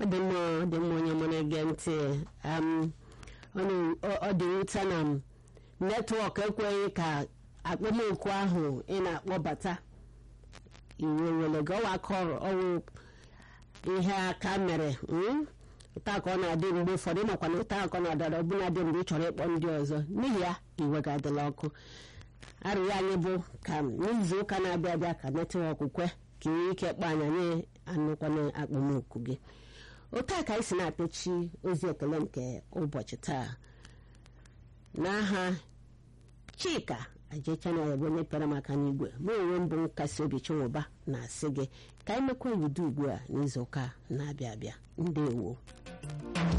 dị mma dị mma onye mụrụ ege ntị ọ dị nwute na m netwọk ekweghị ka akpọmoku ahụ ị na-akpọbata iwe were gọwa kọrọ ọwụ ihe aka mere ụta ka ọ na-adị mgbe ụfọdụ makwa na ụta ka ọ na-adara ọbụla dị mgbe ị chọrọ ịkpọ ndị ọzọ n'ihi ya iwe ga-adịla ọkụ arịrịọ anyị bụ ka n'izu ụka na-abịa abịa ka netwọk kwe ka ị nwee ike kpọ anya nye anụkwana akpọmoku gị otu a ka anyị si na-apịachi ozi ekele nke ụbọchị taa n'aha chika ajechana ya bụ onye pịara maka n'igwe mụ onwe mbụ nkasi obi chinwụba na-asị gị ka anyị mekwa ebido ugbu a n'izu ụka na-abịa abịa ndewo